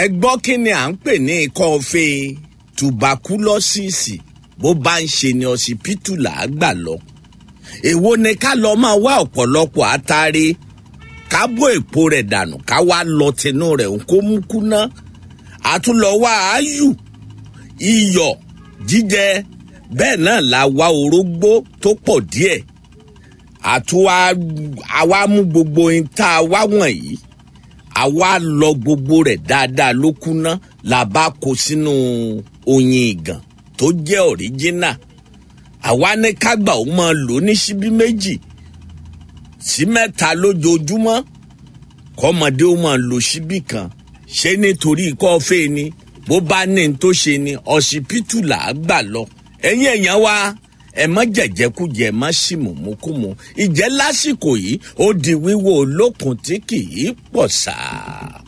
ẹ gbọ́ kí ni à ń pè ní ikọ́ fe tùbákúlọ́sìsì bó bá ń ṣe ni ọsibítù là á gbà lọ èwo ni ká lọ máa wá ọ̀pọ̀lọpọ̀ àtàrí ká bó èpo rẹ̀ dànù ká wá lọ tinú rẹ̀ ń kó mú kúná àtúnlọ wá áyù iyọ̀ jíjẹ bẹ́ẹ̀ náà la wá orógbó tó pọ̀ díẹ̀ àtúwá àwa mú gbogbo ohun tá a wá wọ̀nyí àwa lọ gbogbo rẹ̀ dáadáa ló kúná la bá kó sínú oyin ìgàn tó jẹ́ ọ̀ríjínà àwa ní kágbà ó máa lò ní síbí méjì sí mẹ́ta lójoojúmọ́ kọ́mọdé ó máa lo síbí kan ṣé nítorí kọ́fẹ́ ni bó bá ní n tó ṣe ni ọsibítù là á gbà lọ ẹ̀yin èèyàn wa ẹ má jẹjẹkújẹ má sì mùmúkùmù ìjẹ́ lásìkò yìí ó di wíwò olókun tí kì í pọ̀ sáà.